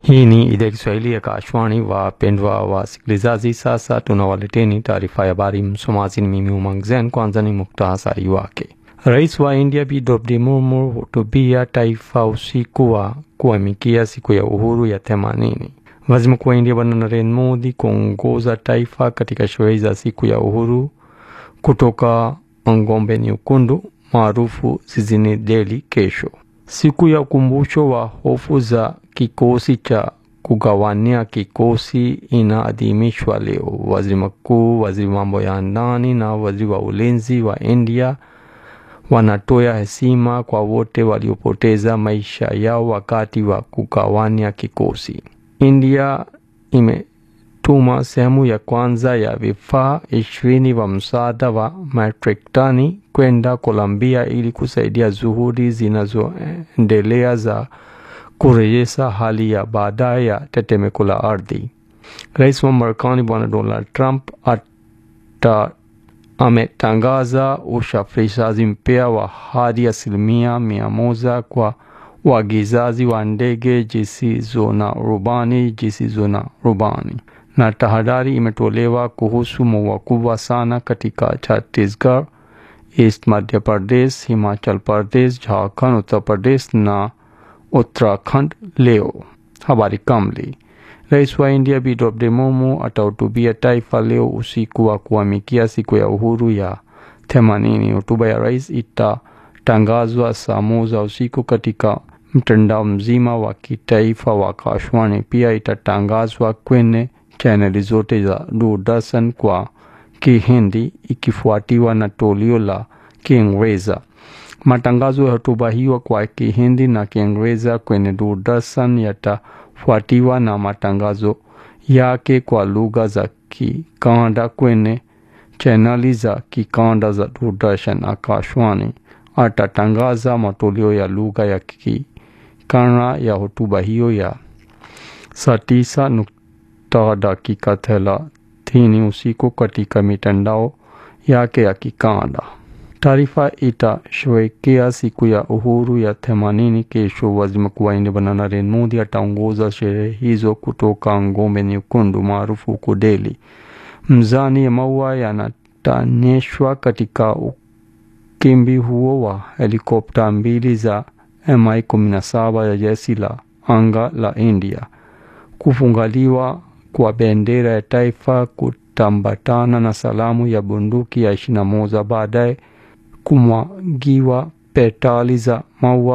Hii ni idhaa ya Kiswahili ya Kashwani. Wapendwa wasikilizaji, sasa tunawaleteni taarifa ya habari. Msomaji ni mimi Umang Zen. Kwanza ni muktasari wake. Rais wa India Bi Draupadi Murmu hutubia taifa usiku wa kuamkia siku ya uhuru ya themanini. Waziri Mkuu wa India Bwana Narendra Modi kuongoza taifa katika sherehe za siku ya uhuru kutoka ngombe nyekundu maarufu jijini Delhi kesho. Siku ya ukumbusho wa hofu za kikosi cha kugawania kikosi inaadhimishwa leo. Waziri mkuu, waziri mambo ya ndani na waziri wa ulinzi wa India wanatoa heshima kwa wote waliopoteza maisha yao wakati wa kugawania kikosi. India imetuma sehemu ya kwanza ya vifaa ishirini wa msaada wa matrikani kwenda Colombia ili kusaidia juhudi zinazoendelea za kurejesha hali ya baadaye ya tetemeko la ardhi. Rais wa Marekani Bwana Donald Trump ata ametangaza usafirishaji mpya wa hadi asilimia mia moja kwa uagizaji wa ndege zisizo na rubani zisizo na rubani, na tahadhari imetolewa kuhusu mvua kubwa sana katika Chhattisgarh, East Madhya Pradesh, Himachal Pradesh, Jharkhand, Uttar Pradesh na Uttarakhand leo. Habari kamili. Rais wa India Bi Draupadi Murmu atahutubia taifa leo usiku wa kuamkia siku ya uhuru ya themanini. Hotuba ya rais itatangazwa saa moja usiku katika mtandao mzima wa kitaifa wa Kashwani. Pia itatangazwa kwenye chaneli zote za Doordarshan kwa Kihindi ikifuatiwa na toleo la Kiingereza. Matangazo ya hotuba hiyo kwa Kihindi na Kiingereza kwenye Doordarshan yatafuatiwa na matangazo yake kwa lugha za kikanda kwenye chaneli za kikanda za Doordarshan. Akashwani atatangaza matoleo ya lugha ya kikanda ya hotuba hiyo ya saa tisa nukta dakika thelathini usiku katika mitandao yake ya kikanda. Taarifa itasherehekea siku ya uhuru ya themanini kesho. Waziri Mkuu wa India Bwana Narendra Modi ataongoza sherehe hizo kutoka ngombe nyekundu maarufu huko Delhi. Mzani ya maua yanatanyeshwa katika ukimbi huo wa helikopta mbili za Mi-17 ya jeshi la anga la India. Kufungaliwa kwa bendera ya taifa kutambatana na salamu ya bunduki ya ishirini na moja baadaye kumwagiwa petali za maua